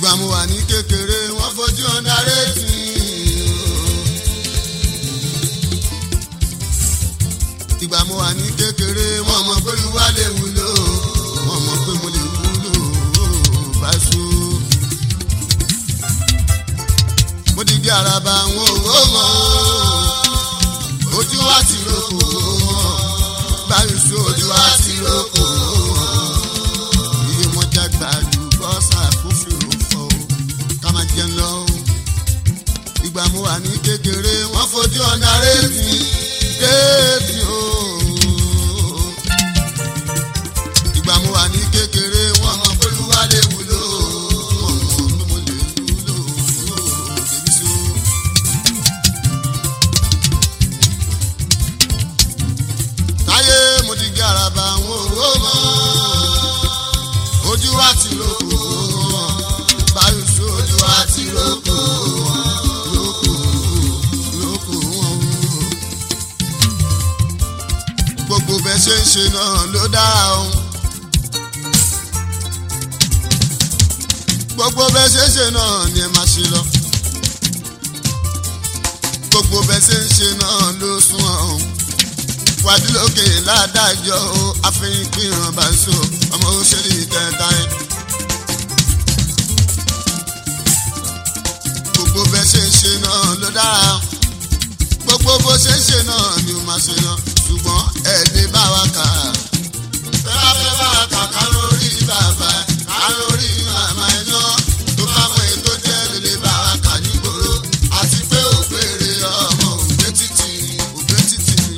ìgbà mo wà ní kékeré wọ́n fojú ọ̀nà rétí. ìgbà mo wà ní kékeré wọ́n mọ̀ pé olúwa lè wúlò wọ́n mọ̀ pé mo lè wúlò bá so. mo di di araba àwọn òwò mọ́ ojú wa ti roko báyìí sí ojú wa ti roko iye mo jágbá ju bọ́sà kófì òfò ká máa jẹun lọ. ìgbà mo wà ní kékeré wọ́n fojú ọ̀nà rétí rétí o. ìgbà mo wà ní kékeré wọ́n mọ̀ pé olúwa lè wúlò wọ́n mọ̀ pé mo lè wúlò débi sí o. táyé mo ti gé araba àwọn òwò mọ́ ojú wa ti roko wọn báyìí sí ojú wa ti roko wọn roko roko wọn. gbogbo bẹ́ẹ̀ ṣe ń ṣe náà ló dára o. gbogbo bẹ́ẹ̀ ṣe ń ṣe náà ni ẹ máa ṣe lọ. gbogbo bẹ́ẹ̀ ṣe ń ṣe náà ló sún ọ̀hún wàdúlókè ládàjọ́ o àfihàn ìpínrán bá so ọmọ òṣèlú ìtẹ́ta ẹ̀. gbogbo bẹ́ẹ̀ ṣe ń ṣe náà ló dára gbogbo bó ṣe ń ṣe náà ni ó máa ṣe náà ṣùgbọ́n ẹ̀ lè bá wa kà á. fẹ́ràn fẹ́ bá wa kà ká lórí bàbá ká lórí màmá ẹ̀ náà tó bá mọ ètò jẹ́ lè lè bá wa kà nígboro àti pé ògbére ọmọ ògbé títì ògbé títì ni.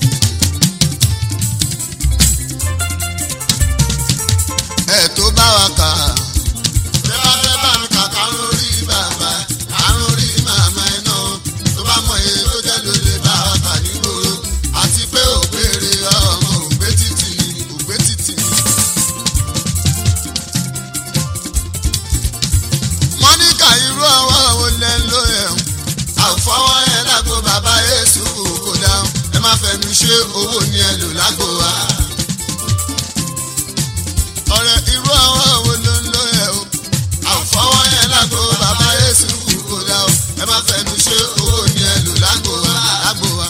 ẹ tó bá wa kà. Bẹ́ẹ̀ bá fẹ́ bá mi kà ká lórí bàbá, ká lórí màmá ẹ̀ náà. Tó bá mọ iye tó jẹ́ ló lè bá wa kà nígboro. Àti pé ògbére ọmọ ògbé títì ògbé títì. Mọ́níkà irú ọwọ́ wo lẹ ń lò ẹ̀ o? Àfọwọ́ yẹn lágbo bàbá Yéṣu kò dáhùn. Ẹ má fẹnu ṣe owó ni ẹ lò lágbo wa ọ̀rẹ́ irú àwọn wo ló ń lo ẹ̀ o. àfọwọ́ yẹn lágbo bàbá yéṣu kò dá o. ẹ má fẹnu ṣe owó ni ẹ lò lágbo wa lágbo wa.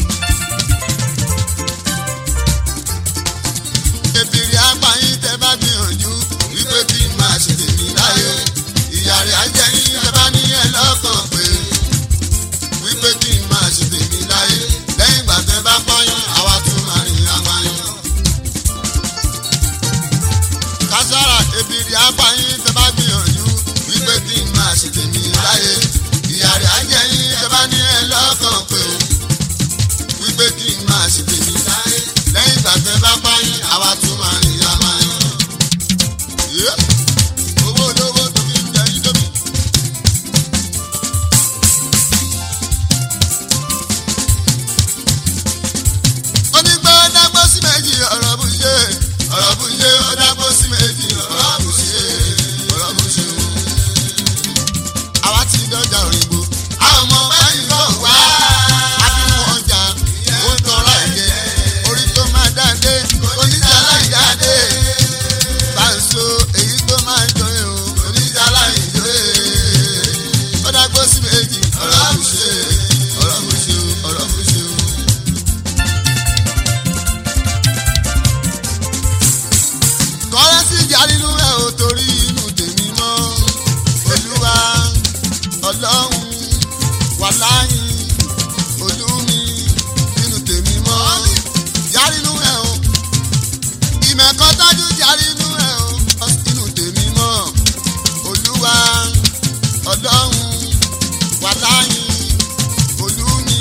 èbìrì apáyín tẹ bá gbìyànjú wípé kí n máa ṣe tèmi láyé. ìyá rẹ̀ á jẹ́ yín tẹ bá ní ẹ lọ́kàn pé wípé kí n máa ṣe tèmi láyé. lẹ́yìn ìgbà tẹ bá pọ́yán àwa tún máa rìn apáyán. kására ebiri apáyín tẹ bá gbìyànjú wípé kí n máa ṣe tèmi láyé ìyá rẹ̀ á jẹ́ yín tẹ bá ní ẹ lọ́kàn pé o wípé kí n máa ṣe tèmi láyé lẹ́yìn ìgbà tẹ bá páyín àwa tún máa rìn ya máa yan. Yé! owó olówó tó fi ń jẹ yín lómi. onígbà dágbó sí méjì ọ̀rọ̀ bù ṣe ọ̀rọ̀ bù ṣe ó dágbó sí méjì ọ̀rọ̀ bù ṣe ọ̀rọ̀ bù ṣe. àwa ti dọ́jà òyìnbó àwọn ọmọ báyìí lọ wá abínú ọjà ó ń tọrọ ẹ̀jẹ̀ orí tó máa dáadé oníjà láìdáadé báńsó èyí tó máa jọ ẹ̀ o oníjà láìjọ ẹ̀ ó dágbó sí méjì ọ̀rọ̀ bù ṣe ọ̀rọ̀ bù ṣe ọ̀rọ̀ bù ṣe o. kọ́rẹ́ sí ìjà nínú ẹ̀ ò torí inú tèmi mọ́ olúwa ọlọ́run wà láyìn olúmi inú tèmi mọ́ ìjà nínú ẹ̀ o ìmẹ̀kọ́ tájú ìjà nínú ẹ̀ o inú tèmi mọ́ olúwa ọlọ́run wà láyìn olúmi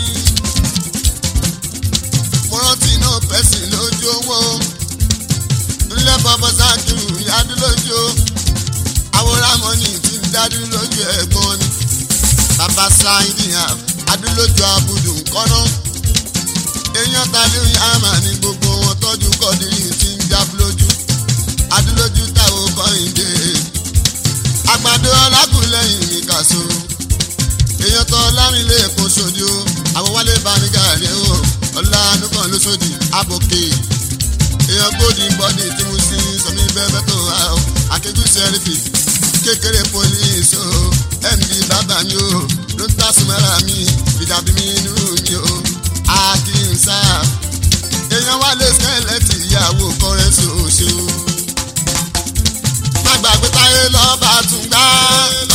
mo rántí náà pẹ̀sìn lójú owó ńlẹ́ bọ́bọ́ sákìrù yádú lójú àwòrán mọ́nì tí ń dádú lójú ẹ̀gbọ́n ni bàbá sáyidì adúlójú abudu kọ́nà èèyàn tàbí yàmà ní gbogbo wọn tọ́jú kọ́dírì tí ń jábú lójú adúlójú táwọn kọ́hìndé àgbàdo ọlákùlẹ̀yìn ní kàṣó èèyàn tọ́ lámìlẹ̀ èkó sódì ó àwọn wálé bá ní gàrí ó ọlá nùkàn ló sódì àbòkè èèyàn gbòdì bọ́dì tí mo sì sọmi bẹ́ẹ̀ tó wá o akéjú sẹ́rífì kékeré police o md bàbá mi o ló ń tàṣùmọ́ra mi ìdàbí mi inú mi o akínṣá èèyàn wá lé skẹ́lẹ́tì ìyàwó kọrẹ́sì òṣèlú má gbàgbé táyé lọ́ba tún gbá